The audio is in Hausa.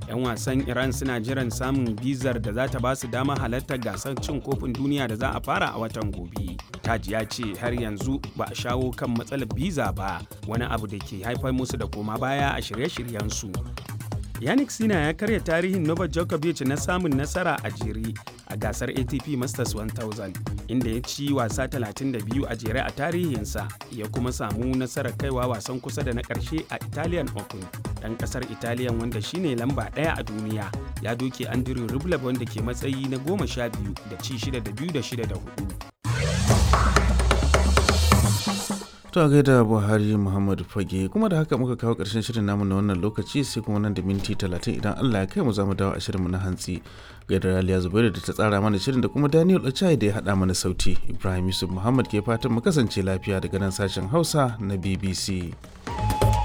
'yan wasan iran suna jiran samun bizar da za ta ba su dama halartar gasar cin kofin duniya da za a fara a watan gobe taji ya ce har yanzu ba a shawo kan matsalar biza ba wani abu da ke haifar musu da koma baya a shirye-shiryensu yannick sina ya karya tarihin novak djokovic na samun nasara a jere a gasar atp masters 1000 inda ya ci wasa 32 a jere a tarihinsa ya kuma samu nasarar kaiwa wasan kusa da na ƙarshe a italian open ɗan ƙasar italian wanda shine lamba ɗaya a duniya ya doke andrew rublev wanda ke matsayi na goma sha biyu da ci shida da biyu da shida da hudu To a gaida Buhari Muhammadu Fage kuma da haka muka kawo ƙarshen shirin namu na wannan lokaci sai kuma nan da minti talatin idan Allah ya kai mu za mu dawo a shirinmu na hantsi. Gaida Raliya Zubairu da ta tsara mana shirin da kuma Daniel Ochai da ya haɗa mana sauti. Ibrahim Yusuf Muhammad ke fatan mu kasance lafiya daga nan sashen Hausa na BBC.